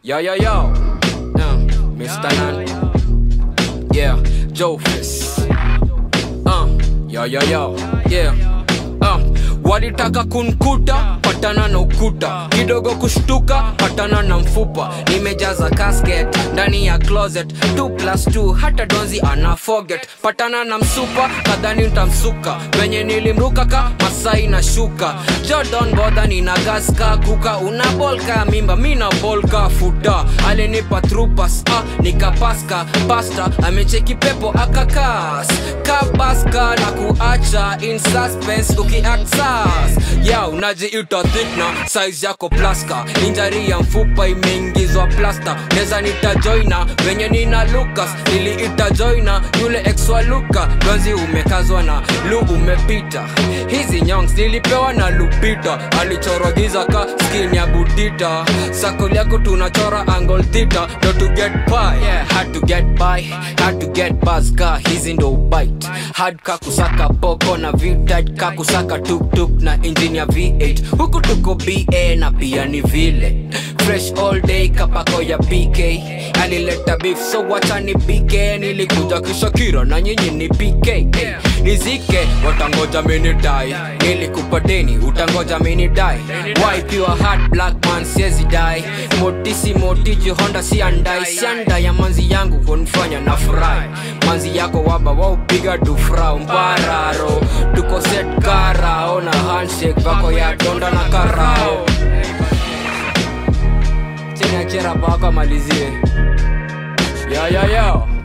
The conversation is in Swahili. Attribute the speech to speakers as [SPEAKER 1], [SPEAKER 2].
[SPEAKER 1] Yo, yo, yo. Uh, Mr. Nan. Yeah, Joe Fist. Uh, yo, yo, yo. Yeah. Uh, walitaka kunkuta patana na ukuta kidogo kushtuka patana na mfupa nimejaza casket ndani ya closet 2 plus 2 hata donzi ana forget patana na msupa kadhani ntamsuka venye nilimruka ka masai na shuka jordan bodha nina gaska kuka una bolka mimba mina bolka futa alinipa trupas ah, nikapaska pasta amecheki pepo akakas kabaska na kuacha in suspense ukiaksas ya unajiita thikna size yako plaska injari ya mfupa imeingizwa plasta neza nitajoina venye nina lukas niliita joina yule exwa luka donzi umekazwa na lu umepita hizi nyongs nilipewa na lupita alichorwa giza ka skin ya budita sakol yako tunachora angle theta ndo to get by yeah, had to get by had to get buzz ka hizi ndo bite hard ka kusaka poko na vitat ka kusaka tuktuk na engine ya v8 huku tuko ba na pia ni vile fresh all day kapako ya pk alileta beef so wacha ni pk nilikuja kishakira na nyinyi ni pk nizike watangoja minidai nilikupa deni utangoja minidai wipe your heart black man siezi dai motisi motiji honda siandai sianda ya manzi yangu kunifanya na furahi manzi yako waba waupiga dufrau mbararo tuko set karao na handshake vako ya donda na karao chini achera pako amalizie yo, yo, yo.